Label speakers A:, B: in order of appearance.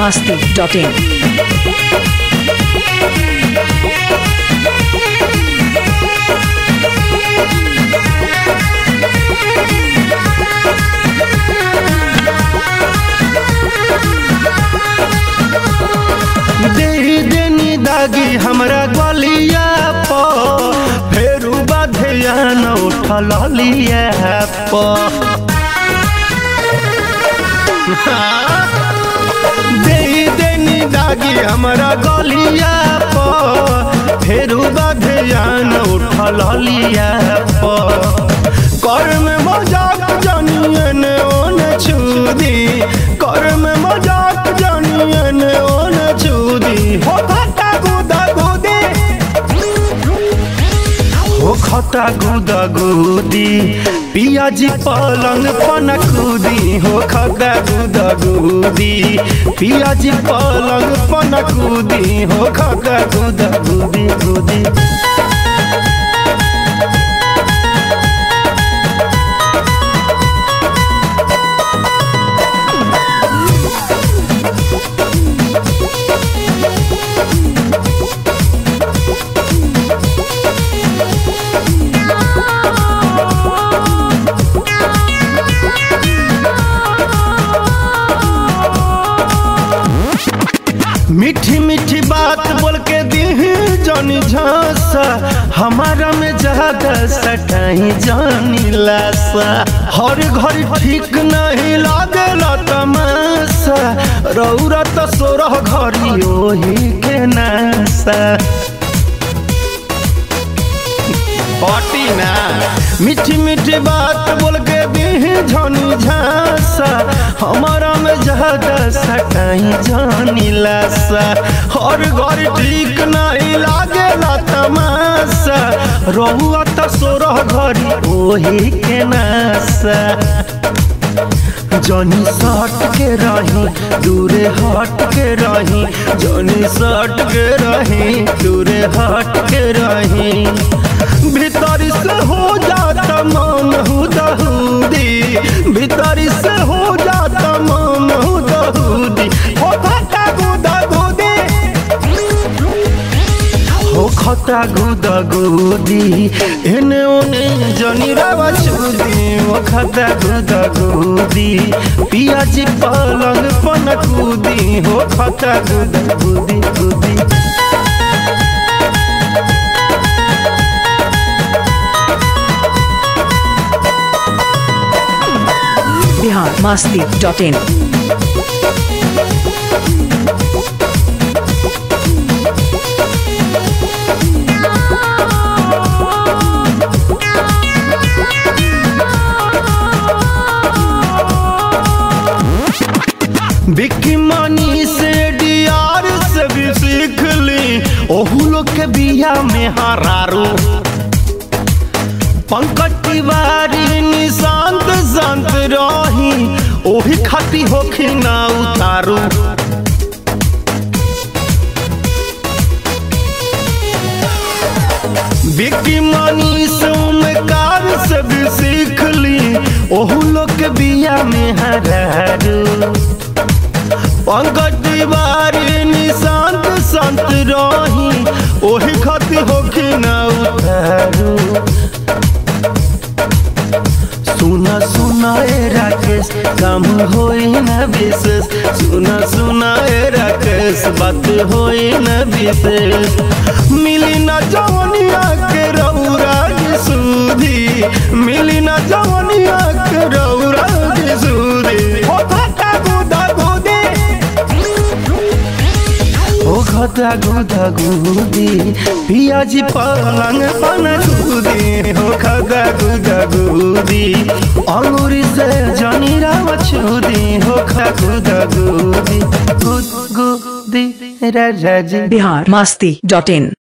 A: masti.in.
B: दे देनी दागी हमरा गलिया प फेरू बाधिया न उठल लिया प दे देनी दागी हमरा गलिया प फेरू बाधिया न उठल लिया प कर में मजाक जानिए ने ओने छुदी कर में मजाक जानिए ने ओने छुदी हो खता गुदा गुदी हो खता गुदा गुदी पियाजी पलंग पन कूदी हो खता गुदा गुदी पियाजी पलंग पन कूदी हो खता गुदा गुदी गुदी मीठी मीठी बात बोल के दी जानी झांसा हमारा में ज्यादा सटाई जानी लासा हर घर ठीक नहीं लागेला तमाशा रौरा तो सोरह घरी ओही के नासा पटी ना मीठी मीठी बात बोल के दी झनी झांसा हमारा में ज्यादा सटाई जानी लासा हर घर ठीक नहीं लागेला तमाशा रहुआ तो सोरह घरी ओही के नासा जनी सट के रही दूरे हट के रही जनी सट के रही दूरे हट के रही भीतर से हो जाता मन हुदहुदी भीतर से हो जाता मन हुदहुदी हो खता गुदा गुदी हो खता गुदा गुदी एने ओने जनी रावा चुदी हो खता गुदा गुदी पियाजी पलंग पन कूदी हो खता गुदा गुदी गुदी
A: Bihar masti.in.
B: बिक्की मानी से डियार से भी सीख ली ओहू लोग के बिया में हरारू पंकज तिवारी निशांत शांत रही ओही खाती होखी ना उतारू बिक्की मानी से उमकार से भी सीख ली ओहू लोग के बिया में हरारू पंकज तिवारी निशांत संत रही ओही खती होखी न उतारू सुना सुना ए राकेश काम होई न विशेष सुना सुना ए राकेश बात होई न विशेष मिली न जवनिया के रौरा की सूदी मिली न जवनिया के रौरा की सूदी हो खता गुदा गुदी ओ खता गुदा गुदी पियाजी पलंग पन गुदी हो खता गुदा गुदी अंगूरी से जनी राव छुदी हो खता गुदा गुदी गुद गुदी राजा जी
A: Bihar masti.in.